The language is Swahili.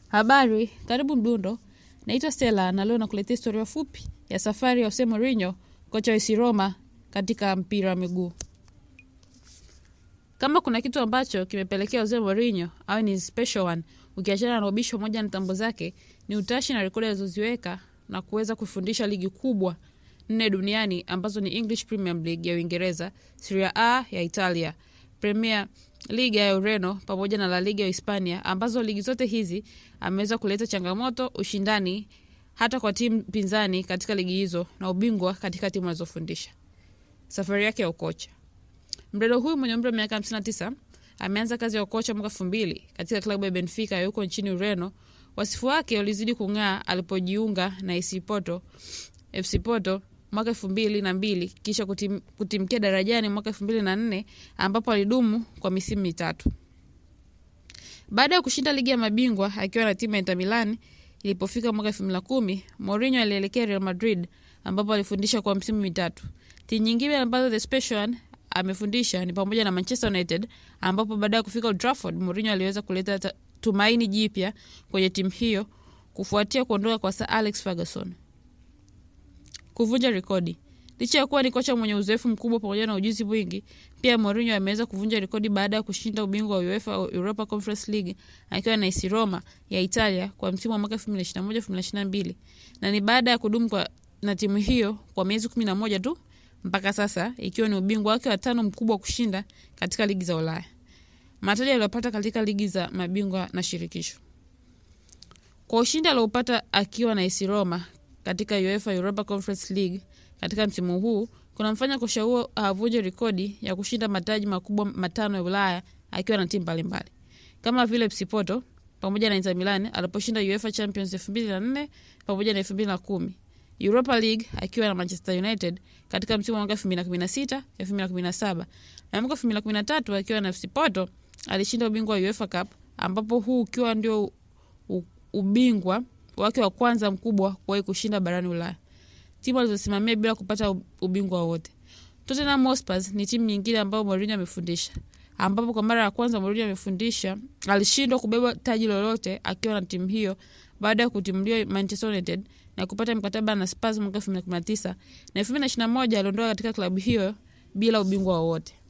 Habari, karibu Mdundo. Naitwa Stella na leo nakuletea historia fupi ya safari ya Jose Mourinho, kocha wa AS Roma katika mpira wa miguu. Kama kuna kitu ambacho kimepelekea Jose Mourinho au ni special one, ukiachana na ubishi pamoja na tambo zake, ni utashi na rekodi alizoziweka na kuweza kufundisha ligi kubwa nne duniani ambazo ni English Premier League ya Uingereza, Serie A ya Italia, Premier Liga ya Ureno pamoja na La Liga ya Hispania, ambazo ligi zote hizi ameweza kuleta changamoto, ushindani hata kwa timu pinzani katika ligi hizo na ubingwa katika timu alizofundisha. Safari yake ya ukocha. Mdada huyu mwenye umri wa miaka 59 ameanza kazi ya ukocha mwaka 2000 katika klabu ya Benfica ya huko nchini Ureno. Wasifu wake ulizidi kung'aa alipojiunga na AC Porto, FC Porto mwaka elfu mbili na mbili kisha kutim, kutimkia darajani mwaka elfu mbili na nne ambapo alidumu kwa misimu mitatu. Baada ya kushinda ligi ya mabingwa akiwa na timu ya Inter Milan, ilipofika mwaka elfu mbili na kumi Mourinho alielekea Real Madrid ambapo alifundisha kwa msimu mitatu. Timu nyingine ambazo the special one amefundisha ni pamoja na Manchester United ambapo baada ya kufika Old Trafford Mourinho aliweza kuleta tumaini jipya kwenye timu hiyo kufuatia kuondoka kwa Sir Alex Ferguson. Kuvunja rekodi. Licha ya kuwa ni kocha mwenye uzoefu mkubwa pamoja na ujuzi mwingi, pia Mourinho ameweza kuvunja rekodi baada ya kushinda ubingwa wa UEFA Europa Conference League akiwa na AS Roma ya Italia kwa msimu wa mwaka 2021-2022 na ni baada ya kudumu kwa na timu hiyo kwa miezi 11 tu mpaka sasa, ikiwa ni ubingwa wake wa tano mkubwa wa kushinda katika ligi za Ulaya. Mataji aliyopata katika ligi za mabingwa na shirikisho. Kwa ushindi aliopata akiwa na AS Roma katika UEFA Europa Conference League katika msimu huu kunamfanya kocha huo avunje rekodi ya kushinda mataji makubwa matano ya Ulaya akiwa na timu mbalimbali kama vile FC Porto pamoja na Inter Milan aliposhinda UEFA Champions 2004 pamoja na 2010, Europa League akiwa na Manchester United katika msimu wa mwaka 2016 2017, na mwaka 2013 akiwa na FC Porto alishinda ubingwa wa UEFA Cup ambapo huu ukiwa ndio ubingwa wake wa kwanza mkubwa kuwahi kushinda barani Ulaya, timu alizosimamia bila kupata ubingwa wowote. Tottenham Hotspur ni timu nyingine ambayo Mourinho amefundisha, ambapo kwa mara ya kwanza Mourinho amefundisha alishindwa kubeba taji lolote akiwa na timu hiyo baada ya kutimuliwa Manchester United na kupata mkataba na Spurs mwaka 2019 na 2021 aliondoka katika klabu hiyo bila ubingwa wowote.